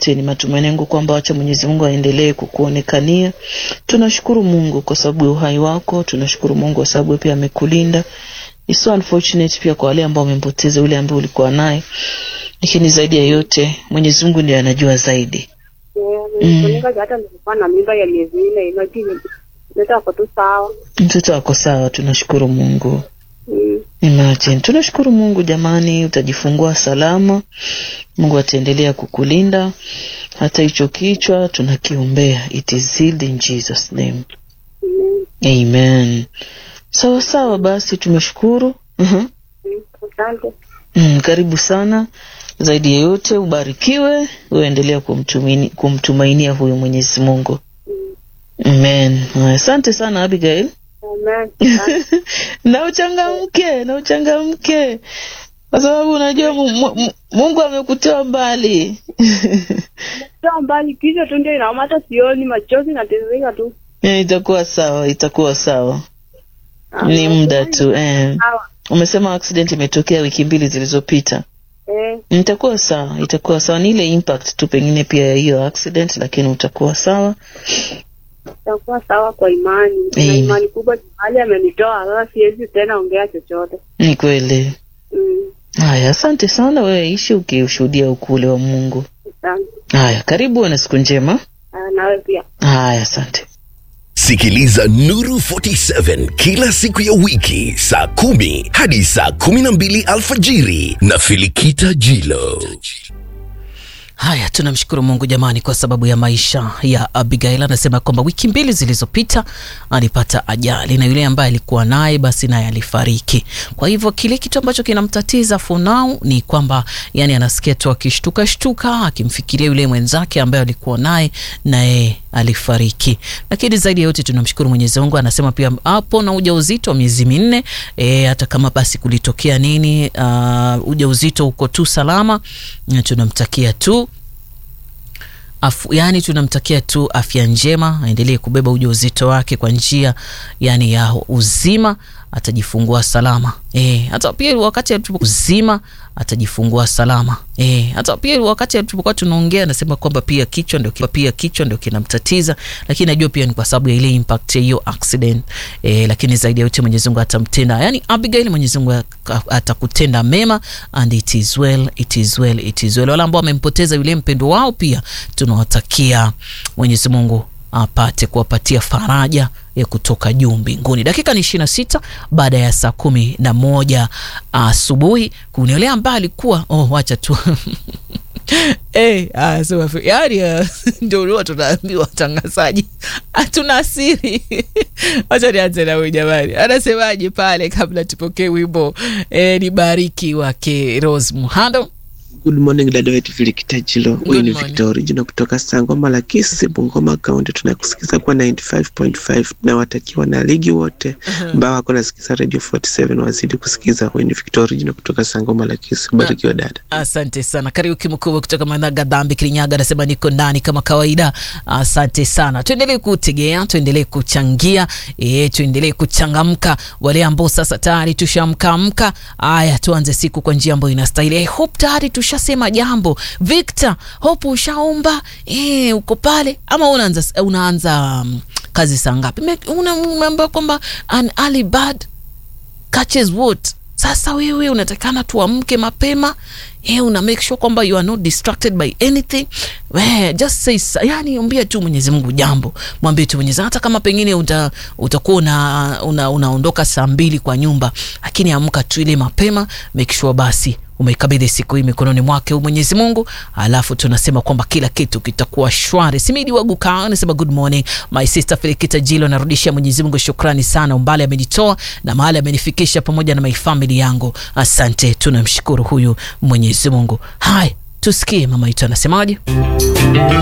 yote, ni matumaini yangu kwamba wacha Mwenyezi Mungu aendelee kukuonekania. Tunashukuru Mungu kwa sababu ya uhai wako, tunashukuru Mungu kwa sababu pia amekulinda. It's so unfortunate pia kwa wale ambao wamempoteza yule ambaye ulikuwa naye, lakini zaidi ya yote Mwenyezi Mungu ndiye anajua zaidi. Nimefunika hata nilikuwa na mimba ya miezi nne, lakini mtoto ako tu sawa. Mtoto ako sawa, tunashukuru Mungu. Mm. Imagine. Tunashukuru Mungu jamani, utajifungua salama. Mungu ataendelea kukulinda. Hata hicho kichwa tunakiombea. It is healed in Jesus name. Mm. Amen. Sawa sawa basi tumeshukuru. Mhm. Mm. Asante. Mm, karibu sana. Zaidi ya yote ubarikiwe, uendelea kumtumainia, kumtumainia huyu Mwenyezi Mungu. Amen. Haya, Asante sana Abigail. Amen. Asante. na uchangamke na uchangamke kwa sababu unajua mu, mu, mu- Mungu amekutoa mbali. Sio mbali, kichwa tu ndio inauma, hata sioni, machozi natiririka tu. Eh, itakuwa sawa, itakuwa sawa, ni muda tu eh. Sawa. Umesema accident imetokea wiki mbili zilizopita. Eh, Itakuwa sawa, itakuwa sawa. Ni ile impact tu pengine pia ya hiyo accident, lakini utakuwa sawa. itakuwa sawa kwa imani. Na Amen. imani kubwa mahali amenitoa, sasa siwezi tena ongea chochote. Ni kweli. Mm. Haya, asante sana. Wewe ishi ukiushuhudia ukule wa Mungu. Asante. Haya, karibu, uwe na siku njema. Ah, nawe pia. Haya, asante. Sikiliza Nuru 47 kila siku ya wiki saa kumi hadi saa kumi na mbili alfajiri na Filikita Jilo. Haya, tunamshukuru Mungu jamani, kwa sababu ya maisha ya Abigail. Anasema kwamba wiki mbili zilizopita alipata ajali na yule ambaye alikuwa naye basi naye alifariki. Kwa hivyo kile kitu ambacho kinamtatiza for now ni kwamba yani anasikia tu akishtuka shtuka, akimfikiria yule mwenzake ambaye alikuwa naye naye alifariki. Lakini zaidi ya yote tunamshukuru Mwenyezi Mungu. Anasema pia hapo na ujauzito wa miezi minne e, hata kama basi kulitokea nini, uh, ujauzito uko tu salama, na tunamtakia tu Afu, yani tunamtakia tu afya njema, aendelee kubeba ujauzito wake kwa njia yani ya uzima, atajifungua salama eh. Hata pia wakati tupo uzima atajifungua salama eh. Hata pia wakati tulipokuwa tunaongea, anasema kwamba pia kichwa ndio pia kichwa ndio kinamtatiza, lakini najua pia ni kwa sababu ya ile impact ya hiyo accident eh. Lakini zaidi ya yote Mwenyezi Mungu atamtenda, yani Abigail, Mwenyezi Mungu aka- atakutenda mema and it is well, it is well, it is well. Wale ambao wamempoteza yule mpendo wao pia tunawatakia Mwenyezi Mungu apate kuwapatia faraja ya kutoka juu mbinguni. Dakika ni ishirini na sita baada ya saa kumi na moja asubuhi. Kuna yule ambaye alikuwa oh, wacha tu Eh, ah, sema fi- yaani ah, ndio huwa tunaambiwa watangazaji hatuna siri. Wacha nianze na huyu jamani, anasemaje pale kabla tupokee wimbo eh, ni bariki wake Rose Muhando. Good morning dada wetu Filikitachilo. Huyu ni morning. Victor Original kutoka Sangoma la Kisi, Bungoma Kaunti. Tunakusikiza kwa 95.5 na watakiwa na ligi wote ambao wako nasikiza Radio 47 wazidi kusikiza. Huyu ni Victor Original kutoka Sangoma la Kisi. Barikiwa dada. Asante sana Kariuki mkubwa kutoka Managa Dhambi Kirinyaga anasema niko ndani kama kawaida. Asante sana, tuendelee kutegea, tuendelee kuchangia, e, tuendelee kuchangamka. Wale ambao sasa tayari tushamkamka, haya tuanze siku kwa njia ambayo inastahili. I hope tayari tushasema jambo. Victor, hope ushaomba, e, uko pale ama unaanza unaanza um, kazi saa ngapi? Me- una- Unaambia kwamba an early bird catches what sasa wewe unatakana tuamke mapema eh, una make sure kwamba you are not distracted by anything we, just say sa- yani ombia tu mwenyezi mungu jambo mwambie tu mwenyezi hata kama pengine uta, utakuwa una, una, unaondoka saa mbili kwa nyumba lakini amka tu ile mapema make sure basi umeikabidhi siku hii mikononi mwake huyu mwenyezi mungu alafu tunasema kwamba kila kitu kitakuwa shwari simidi waguka anasema good morning my sister filikita jilo narudishia mwenyezi mungu shukrani sana umbali amenitoa na mahali amenifikisha pamoja na my family yangu asante tunamshukuru huyu mwenyezi mungu haya tusikie mama yetu anasemaje